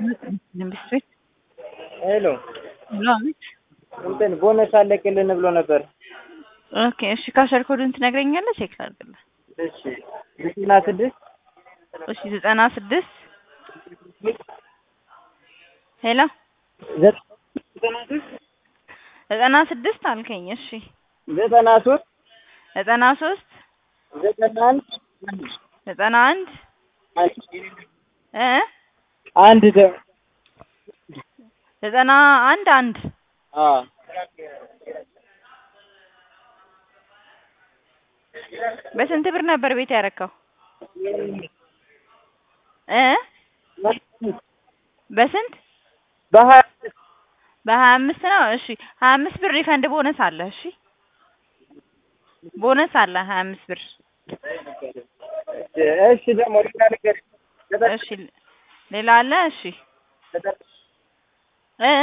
ኢንቨስትሜንት ሄሎ ብሎ አቤት። እንትን ቦነስ አለቅልን ብሎ ነበር። ኦኬ እሺ፣ ካሸር ኮዱን ትነግረኛለህ? ቼክ ላድርግልህ። እሺ ዘጠና ስድስት እሺ ዘጠና ስድስት ሄሎ ዘጠና ሶስት ዘጠና ስድስት አልከኝ። እሺ ዘጠና ሶስት ዘጠና ሶስት ዘጠና አንድ ዘጠና አንድ እ አንድ ደ- ዘጠና አንድ አንድ አ በስንት ብር ነበር ቤት ያረካው? እ በስንት በሀያ በሀያ አምስት ነው። እሺ ሀያ አምስት ብር ሪፈንድ ቦነስ አለ። እሺ ቦነስ አለ ሀያ አምስት ብር። እሺ ደግሞ ሌላ ነገር እሺ ሌላ አለ። እሺ እ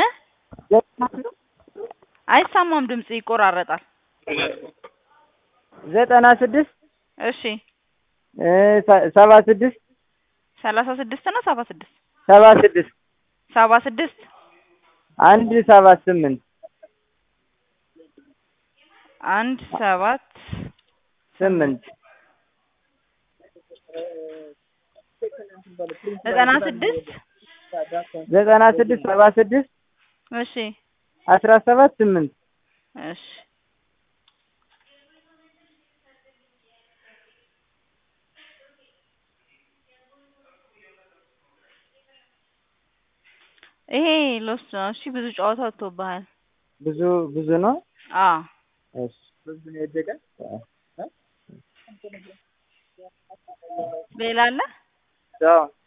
አይሰማም፣ ድምጽ ይቆራረጣል። ዘጠና ስድስት እሺ እ ሰ- ሰባ ስድስት ሰላሳ ስድስት ነው ሰባ ስድስት ሰባ ስድስት ሰባ ስድስት አንድ ሰባት ስምንት አንድ ሰባት ስምንት ዘጠና ስድስት ዘጠና ስድስት ሰባ ስድስት እሺ አስራ ሰባት ስምንት እሺ ይሄ ሎስ ነው። እሺ ብዙ ጨዋታ ወጥቶብሃል። ብዙ ብዙ ነው። አዎ እሺ ሌላ አለ? አዎ